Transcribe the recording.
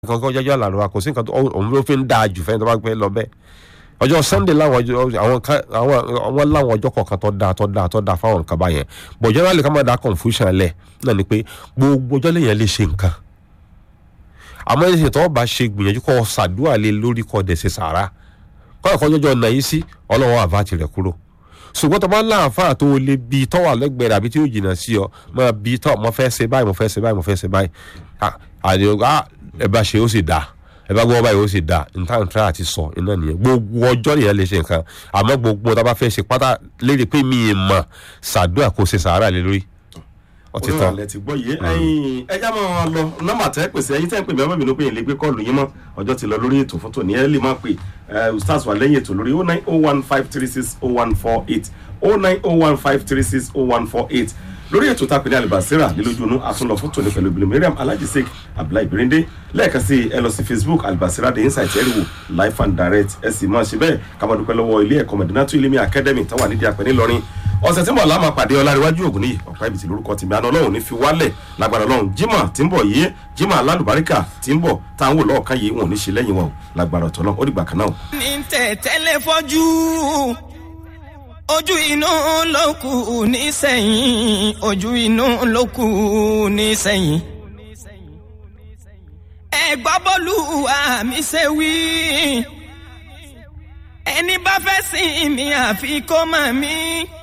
kankan jọjọ àlàrúbá kò sí nǹkan tó òun ló fi ń dáa jù fẹ́ni tó bá gbé lọ bẹ́ẹ̀ ọjọ́ sunday láwọn ọjọ́ àwọn ká- àwọn àwọn láwọn ọjọ́ kọ̀ọ̀kan tó dáa tó dáa tó dáa fáwọn nǹkan báyẹn but generally ká má da confusion lẹ̀ náà ni pé gbogbo ọjọ́ lèèyàn lè ṣe nǹkan àmọ́ ẹ̀sìn tó bá ṣe gbìyànjú kọ́ ṣàdúrà lé lórí kọ́ dẹ̀ ṣe sàrà kọ́ ẹ̀kọ́ jọjọ́ ọ̀nà yìí sí ọlọ́wọ́ àbáàtì rẹ̀ kúrò ṣùgbọ́n tó bá ń láǹfà tó o lè bi tọ́ wà lẹ́gbẹ̀ẹ́ rẹ̀ àbí tí yóò jìnnà sí ọ máa bi tọ́ mo fẹ́ ṣe báyìí mo fẹ́ ṣe báyìí mo fẹ́ ṣe báyìí Ah, àdéhùn ah ẹ bá ṣe ó sì dáa ẹ bá gbọ́ báyìí ó sì dáa nǹkan tí a ti sọ iná nìyẹn gbogbo ọjọ́ nìyẹn lè ṣe nǹkan àmọ́ gbogbo tá a bá fẹ́ ṣe pátá lérí pé mi ì mọ̀ ṣàdúrà kó ṣe sàárà lé lórí ọtí tán olùrànlẹ̀ ti gbọ́ yìí ẹ̀yin ẹja máa lọ nọ́mbà tẹ́ pèsè ẹ̀yin tẹ́ ń pè mí ọmọ mi ló pé ìlẹ́gbẹ́ kọ́ọ̀lù yín mọ́ ọjọ́ ti lọ lórí ètò fún tòní ẹ lè má pè ẹ ustaz wà lẹ́yìn ètò lórí oh nine oh one five three six oh one four eight oh nine oh one five three six oh one four eight lórí ètò tá a pè ní alibasira nílójúnú àtúnlọ fún tòní pẹ̀lú ibìlẹ̀ mariam alhaji sheik abdullahi birinde lẹ́ẹ̀kan sí ẹ lọ sí facebook alibasira the insight ẹ rí wò live and direct ẹ sì máa ṣe bẹ́ẹ̀ ká máa dúpẹ́ lọ́wọ́ ilé ẹ̀kọ́ mẹ̀dínátù ilé mi academy táwọn ànídìí àpẹ́ ńìlọrin ọ̀sẹ̀ tí mo là máa pàdé ọláríwájú ògùn níyì ọ̀pá ibi tí lórúkọ tèmi àná ọlọ́run ní fi wálẹ̀ lágbára ọlọ́run jimá tí ń bọ̀ yìí jimá alálùbáríkà tí ń bọ̀ táwọn wò lọ́ọ̀kan yìí wọn ò ní ṣe lẹ́yìn wọn o lágbára ọ̀tọ̀ náà ó dìgbà kan náà o. ní tẹ̀tẹ́lẹ̀ fọ́jú ojú inú ló kù nísẹ̀yìn ojú inú ló kù nísẹ̀yìn. ẹ̀gbọ́n bọ́lú àmì ṣe wí ẹni bá fẹ́ sìn mí àfi kó mọ̀ mí